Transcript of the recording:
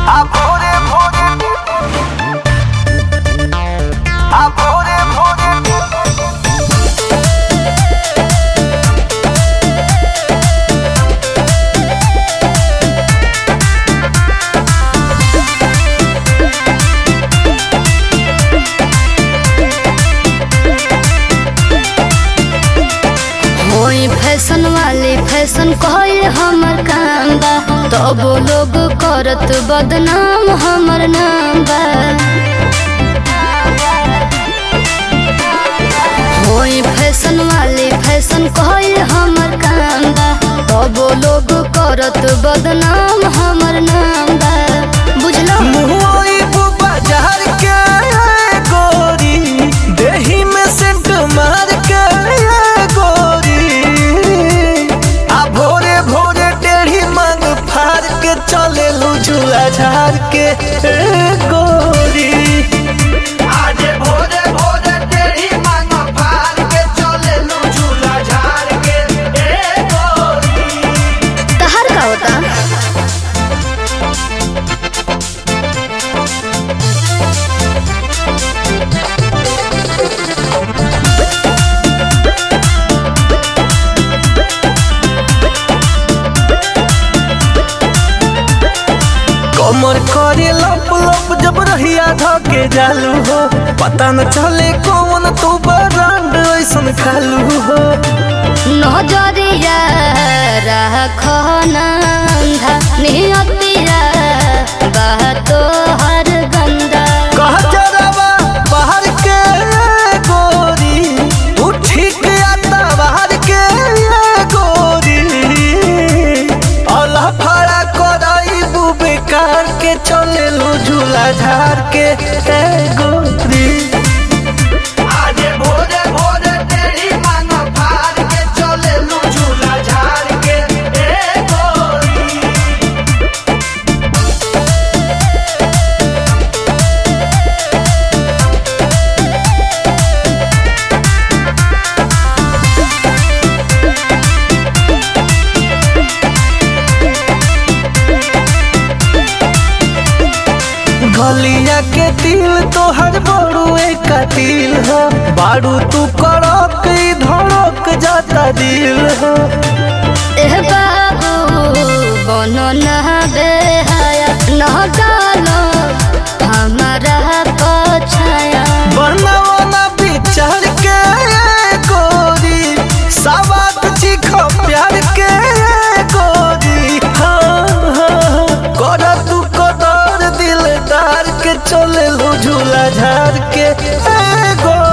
आ भोरे भोरे आ भोरे भोरे होई फैशन वाली फैशन कहल हमर काम बा तब लोग करत बदनाम हमर नाम बा होई फैशन वाली फैशन कहल हमर काम बा तब लोग करत बदनाम हमर नाम बा बुझलो मुहई बाजार के गोरी देही में सेंट मार के गोरी आ भोरे भोरे टेढ़ी मांग फाड़ के चले झूला झाड़ के ए गोरी आजे भोरे भोरे टेढ़ी मांग फाड़ के चले झूला झाड़ के ए गोरी तहर का होता कमर करे लप लप जब रहिया धके जालू हो पता न चले कौन तू बरांड ऐसन खालू हो नजरिया राखो नंधा नियतिया बातो हर गंदा कह जरावा बाहर के गोरी तू ठीक आता बाहर के गोरी अल्लाह फड़ा कराई बेकार के चले लो झूला झाड़ के ए गोरी आजे भोरे भोरे तेरी मांग फाड़ के चले लू झूला झाड़ के ए गोरी गलिया के दिल तोहर बड़ुए का दिल हो बारू तू करक ई धड़क जाता दिल हो एह बाबू बनो न बेहाया न डालो हमारा पछाया बनवना विचार के गोरी सवात चीख प्यार के गोरी हाँ हाँ कर तू कदर दिलदार के चले लो झूला झाड़ के ए गोरी